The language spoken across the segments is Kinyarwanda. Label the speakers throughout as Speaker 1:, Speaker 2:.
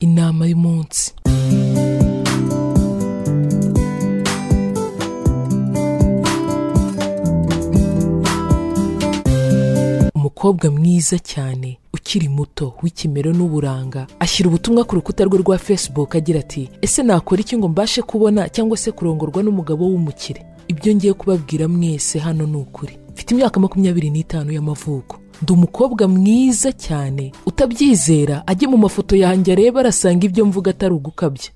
Speaker 1: inama y'umunsi umukobwa mwiza cyane ukiri muto w'ikimero n'uburanga ashyira ubutumwa ku rukuta rwe rwa facebook agira ati ese nakora iki ngo mbashe kubona cyangwa se kurongorwa n'umugabo w'umukire ibyo ngiye kubabwira mwese hano ni ukuri mfite imyaka makumyabiri n'itanu y'amavuko ndi umukobwa mwiza cyane utabyizera ajye mu mafoto yanjye arebe arasanga ibyo mvuga atari ugukabya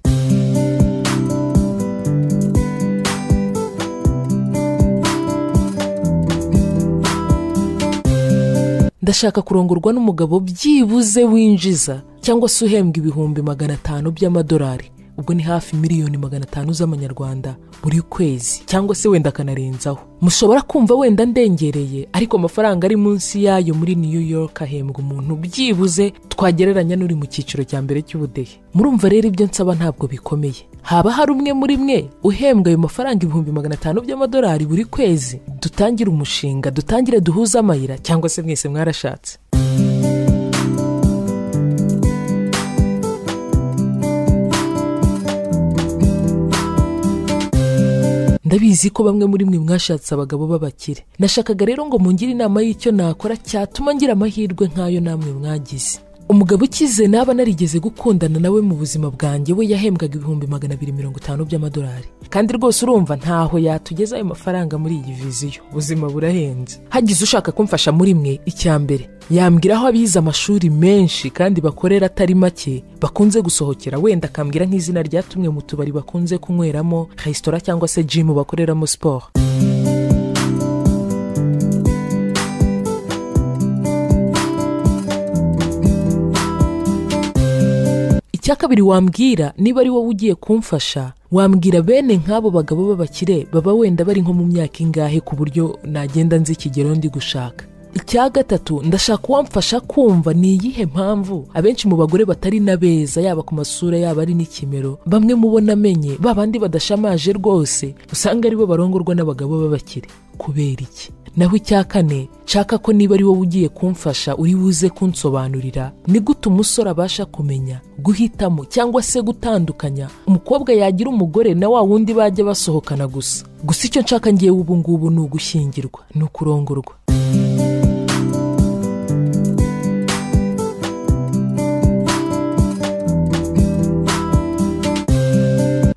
Speaker 1: ndashaka kurongorwa n'umugabo byibuze winjiza cyangwa se uhembwa ibihumbi magana atanu by'amadolari ubwo ni hafi miliyoni magana atanu z'amanyarwanda buri kwezi cyangwa se wenda akanarenzaho mushobora kumva wenda ndengereye ariko amafaranga ari munsi yayo muri new york ahembwa umuntu byibuze twagereranya n'uri mu cyiciro cya mbere cy'ubudehe murumva rero ibyo nsaba ntabwo bikomeye haba hari umwe muri mwe uhembwa ayo mafaranga ibihumbi magana atanu by'amadolari buri kwezi dutangire umushinga dutangire duhuze amayira cyangwa se mwese mwarashatse ndabizi ko bamwe muri mwe mwashatse abagabo b'abakire nashakaga rero ngo mungire inama y'icyo nakora cyatuma ngira amahirwe nk'ayo namwe mwagize umugabo ukize naba narigeze gukundana nawe mu buzima bwanjye we yahembwaga ibihumbi magana abiri mirongo itanu by'amadolari kandi rwose urumva ntaho yatugeza ayo mafaranga muri iyi viziyo ubuzima burahenze hagize ushaka kumfasha muri mwe icya mbere yambwira aho abize amashuri menshi kandi bakorera atari make bakunze gusohokera wenda akambwira nk'izina rya tumwe mu tubari bakunze kunyweramo resitora cyangwa se jimu bakoreramo siporo icya kabiri wambwira niba ari wowe ugiye kumfasha wambwira bene nk'abo bagabo b'abakire baba wenda bari nko mu myaka ingahe ku buryo nagenda nzi ikigero ndi gushaka icya gatatu ndashaka uwamfasha kumva ni iyihe mpamvu abenshi mu bagore batari na beza yaba ku masura yaba ari n'ikimero bamwe mu bo namenye ba bandi badashamaje rwose usanga aribo barongorwa n'abagabo b'abakire kubera iki naho icya kane nshaka ko niba ari wowe ugiye kumfasha uri buze kunsobanurira ni gute umusore abasha kumenya guhitamo cyangwa se gutandukanya umukobwa yagira umugore na wa wundi bajya basohokana gusa gusa icyo nshaka ngewe ubu ngubu ni ugushyingirwa ni ukurongorwa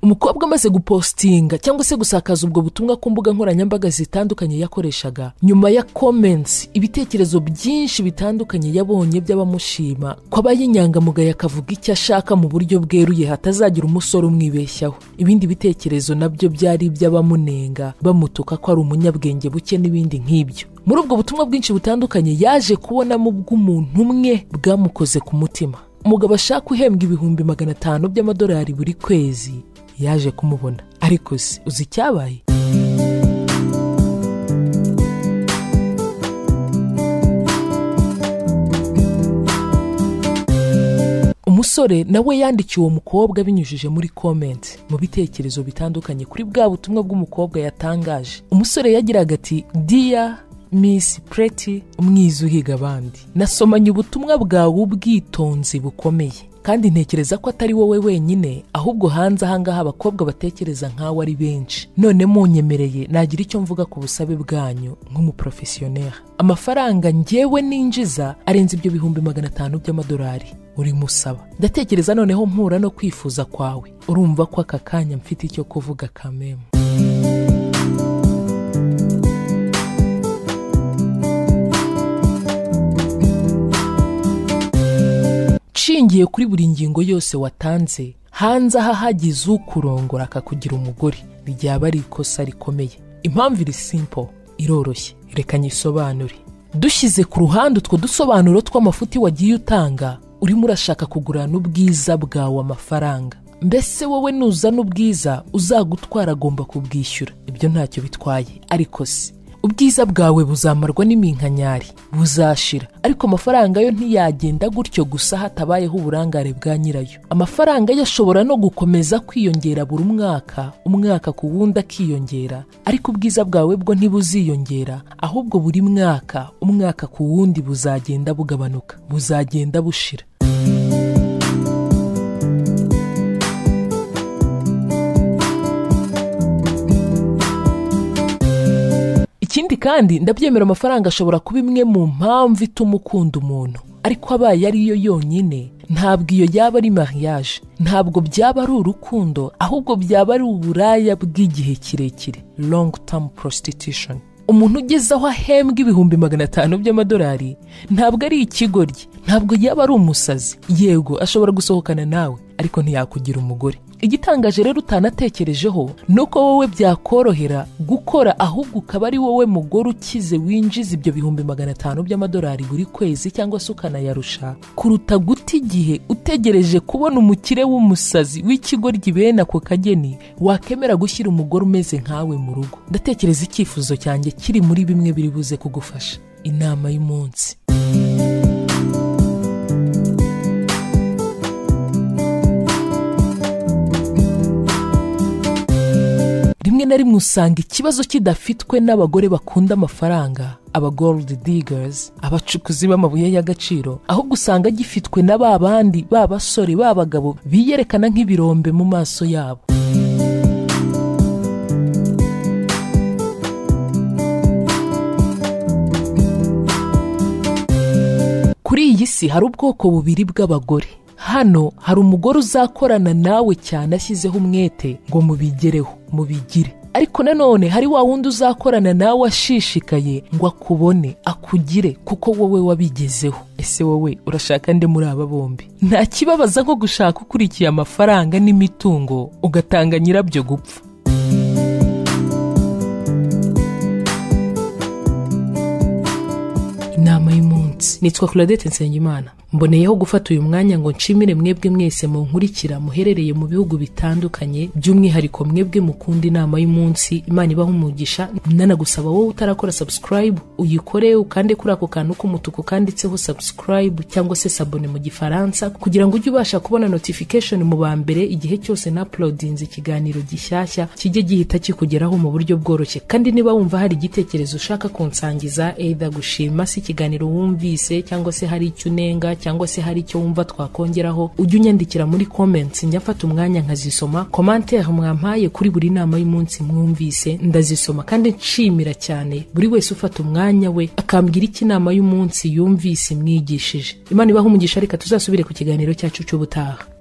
Speaker 1: umukobwa amaze gupositinga cyangwa se gusakaza ubwo butumwa ku mbuga nkoranyambaga zitandukanye yakoreshaga nyuma ya comments ibitekerezo byinshi bitandukanye yabonye by'abamushima ko aba y'inyangamugayo akavuga icyo ashaka mu buryo bweruye hatazagira umusore umwibeshyaho ibindi bitekerezo nabyo byari iby'abamunenga bamutuka ko ari umunyabwenge buke n'ibindi nk'ibyo muri ubwo butumwa bwinshi butandukanye yaje kubonamo ubw'umuntu umwe bwamukoze ku mutima umugabo ashaka uhembwa ibihumbi magana atanu by'amadolari buri kwezi yaje kumubona ariko se uzi icyabaye umusore nawe yandikiye uwo mukobwa binyujije muri komenti mu bitekerezo bitandukanye kuri bwa butumwa bw'umukobwa yatangaje umusore yagiraga ati diya misi pureti umwiza uhiga abandi nasomanye ubutumwa bwawe ubwitonzi bukomeye kandi ntekereza ko atari wowe wenyine ahubwo hanze ahangaha abakobwa batekereza nkawe ari benshi none munyemereye nagira icyo mvuga ku busabe bwanyu nk'umuporofesiyoneri amafaranga ngewe ninjiza arenze ibyo bihumbi magana atanu by'amadolari urimo usaba ndatekereza noneho mpura no kwifuza kwawe urumva ko aka kanya mfite icyo kuvuga kamemu ushingiye kuri buri ngingo yose watanze hanze aha hagize ukurongora akakugira umugore ryaba ari ikosa rikomeye impamvu iri simpo iroroshye reka nyisobanure dushyize ku ruhande utwo dusobanuro tw'amafuti wagiye utanga urimo urashaka kugurana ubwiza bwawe amafaranga mbese wowe nuzana ubwiza uzagutwara agomba kubwishyura ibyo ntacyo bitwaye ariko si ubwiza bwawe buzamarwa n'iminkanyari buzashira ariko amafaranga yo ntiyagenda gutyo gusa hatabayeho uburangare bwa nyirayo amafaranga yo ashobora no gukomeza kwiyongera buri mwaka umwaka ku wundi akiyongera ariko ubwiza bwawe bwo ntibuziyongera ahubwo buri mwaka umwaka ku wundi buzagenda bugabanuka buzagenda bushira kandi ndabyemera amafaranga ashobora kuba imwe mu mpamvu ituma ukunda umuntu ariko abaye ariyo yonyine ntabwo iyo yaba ari mariage ntabwo byaba ari urukundo ahubwo byaba ari uburaya bw'igihe kirekire long term prostitution umuntu ugeze aho ahembwa ibihumbi magana atanu by'amadolari ntabwo ari ikigoryi ntabwo yaba ari umusazi yego ashobora gusohokana nawe ariko ntiyakugira umugore igitangaje rero utanatekerejeho ni uko wowe byakorohera gukora ahubwo ukaba ari wowe mugore ukize winjiza ibyo bihumbi magana atanu by'amadolari buri kwezi cyangwa se ukanayarusha kuruta guta igihe utegereje kubona umukire w'umusazi w'ikigoryi bene ako kageni wakemera gushyira umugore umeze nkawe mu rugo ndatekereza icyifuzo cyanjye kiri muri bimwe biri buze kugufasha inama y'umunsi rimwe na rimwe usanga ikibazo kidafitwe n'abagore bakunda amafaranga aba gold diggers abacukuzi b'amabuye y'agaciro ahubwo usanga gifitwe na ba bandi ba basore ba bagabo biyerekana nk'ibirombe mu maso yabo kuri iyi si hari ubwoko bubiri bw'abagore hano hari umugore uzakorana nawe cyane ashyizeho umwete ngo mubigereho mubigire ariko nanone hari wa wundi uzakorana nawe ashishikaye ngo akubone akugire kuko wowe wabigezeho ese wowe urashaka nde muri aba bombi nta kibabaza nko gushaka ukurikiye amafaranga n'imitungo ugatanga nyirabyo gupfa inama y'umunsi nitwa claudette nsengimana mboneyeho gufata uyu mwanya ngo nshimire mwebwe mwese munkurikira muherereye mu bihugu bitandukanye by'umwihariko mwebwe mukunda inama y'umunsi imana ibaho umugisha ndanagusaba wowe utarakora subscribe uyikore ukande kuri ako kantu k'umutuku kanditseho subscribe cyangwa se sabone mu gifaransa kugira ngo ujye ubasha kubona notification mu ba mbere igihe cyose na uploadinze ikiganiro gishyashya kijye gihita kikugeraho mu buryo bworoshye kandi niba wumva hari igitekerezo ushaka kunsangiza either gushima si ikiganiro wumvise cyangwa se hari icyo unenga cyangwa se hari icyo wumva twakongeraho ujye unyandikira muri comments njya mfata umwanya nkazisoma commentaire mwampaye kuri buri nama y'umunsi mwumvise ndazisoma kandi nshimira cyane buri wese ufata umwanya we akambwira iki inama y'umunsi yumvise imwigishije imana ibaho umugisha reka tuzasubire ku kiganiro cyacu cy'ubutaha